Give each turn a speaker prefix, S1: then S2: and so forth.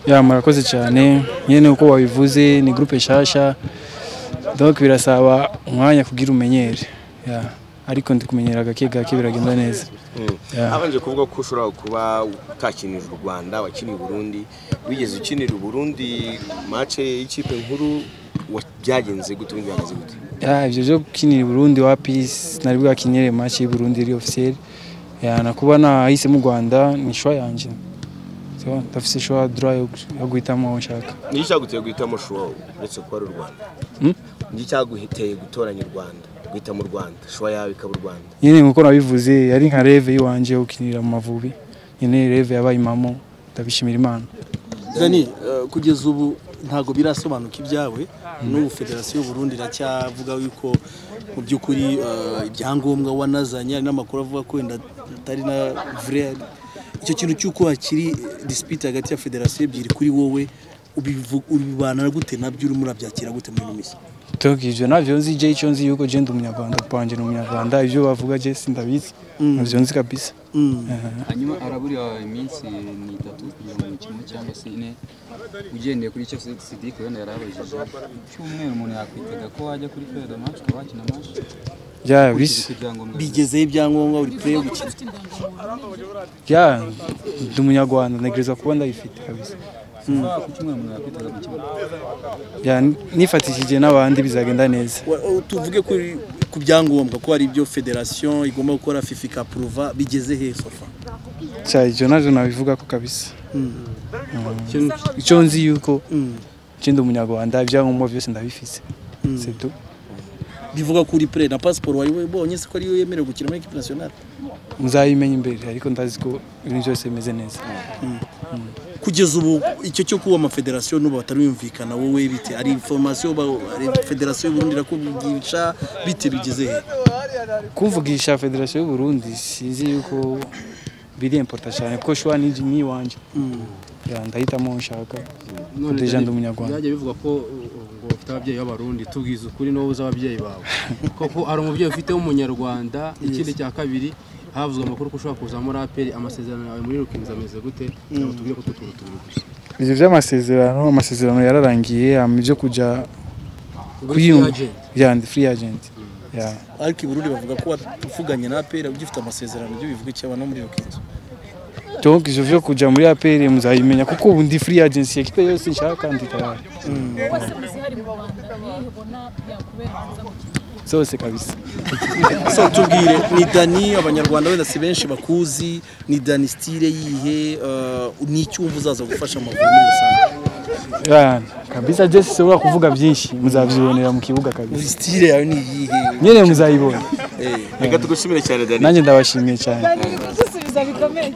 S1: ya murakoze cyane nyine uko wabivuze ni gurupe nshyashya donc birasaba umwanya kugira umenyere ya ariko ndi kumenyera gake gake biragenda neza Ya.
S2: habanje kuvuga ko ushobora kuba utakinira u rwanda wakiniye uburundi wigeze ukinira uburundi mace y'ikipe nkuru wa- byagenze gute ubundi bihagaze gute
S1: Ya, ibyo byo gukinira i Burundi wa Peace nari bwakinyere match y'i Burundi iri officiel ya nakuba nahise mu Rwanda ni shwa yanje so ndafise shwa droit yo gu- yo guhitamo aho nshaka
S2: ni icyaguteye guhitamo shuwa uretse kuba ari u rwanda
S1: Hmm?
S2: ni icyaguteye gutoranya u rwanda guhitamo u rwanda shuwa yawe ikaba u rwanda
S1: nyine nkuko nabivuze yari nka reve y'iwanje yo gukinira mu Mavubi nyine reve yabaye impamo ndabishimira Imana
S3: Zani eh, kugeza ubu ntabwo birasobanuka ibyawe n'ubu federasiyo y'u Burundi iracyavuga yuko mu by'ukuri eh, ibyangombwa wanazanye hari n'amakuru avuga ko wenda atari na vrai icyo kintu cy'uko hakiri eh, dispute hagati ya federasiyo ebyiri kuri wowe ubivu- ubibana gute nabyo urimo urabyakira gute muri ino minsi
S1: donc ivyo navyo nzi je icyo nzi yuko je ndi umunyarwanda panje ni umunyarwanda ivyo bavuga je sindabizi navyo nzi kabisa
S3: Mm.
S4: hanyuma araburiye iminsi ni itatu kugira ngo umukino cyangwa se ine ugendeye kuri icyo sidike wenda yarabajije cyumweru umuntu yakwitega ko wajya kuri fede match ukaba wakina match
S1: ya bisi
S4: ibyangombwa
S3: bigezeho ibyangombwa uri play yo gukina
S1: ya ndi umunyarwanda ntegereza kuba ndayifite kabisa
S4: ku cyumweru umuntu yakwitega gukina
S1: Ya, nifatishije n'abandi bizagenda neza
S3: Wa- o- tuvuge kuri- ku byangombwa ko hari ibyo federasiyo igomba gukora fifi ikapuruva bigeze hehe sofa
S1: cyari ibyo nabyo nabivuga ko kabisa Mm. icyo nzi yuko
S3: Mm.
S1: nje ndi umunyarwanda ibyangombwa byose ndabifite C'est tout.
S3: bivuga ko uri pre na pasiporo wari wibonye se ko ariyo yemerewe gukina muri ekipe nasiyonari
S1: muzabimenya imbere ariko ndazi ko ibintu byose bimeze neza
S3: kugeza ubu icyo cyo kuba amafederasiyo n'ubu batarumvikana wowe bite ari inforomasiyo federasiyo y'uburundi irakubwica bite bigeze he
S1: kumvugisha federasiyo y'u Burundi sinzi yuko biri impota cyane kuko shwa ni ni iwanje Ya, ndahitamo aho nshaka
S5: None
S1: Deja ndi
S5: byari-
S1: umunyarwanda.
S5: byajya bivugwa ko uh, ngo ufite ababyeyi b'abarundi tubwize ukuri n'wowe uzi ababyeyi bawe koko hari umubyeyi ufite w'umunyarwanda ikindi cya kabiri havuzwe amakuru ko ushobora kuza muri aperi amasezerano yawe muri rukinzi ameze gute cyangwa tubwire ko tutubwire tubiri gusa
S1: ibyo by'amasezerano amasezerano yararangiye hama ibyo kujya kuyumva
S5: agent.
S1: ya ndi free agent ya
S3: ariko i burundi bavuga ko watuvuganye na apera ugifite amasezerano byo bivuga icyaba no muri iyo kinzu
S1: donc ivyo vyo kuja muri APR muzabimenya kuko ubu ndi free agency ekipe yose nshaka ndi tayari
S6: Uwase zihari mu Rwanda niyihe ubona yakubera nziza mu kigo?
S1: zose kabisa
S3: so tubwire ni dani abanyarwanda wenda si benshi bakuzi ni dani sitire yihe eh, ni iki wumva uzaza gufasha amaguru muri rusange
S1: yeah. kabisa je sishobora kuvuga byinshi muzavyibonera mu kibuga kabisa
S3: sitire yawe ni iyihe
S1: nyene muzayibona
S2: reka tugushimire cyane dani
S1: nanjye ndabashimiye cyane
S6: Bari kudusubiza bikomeye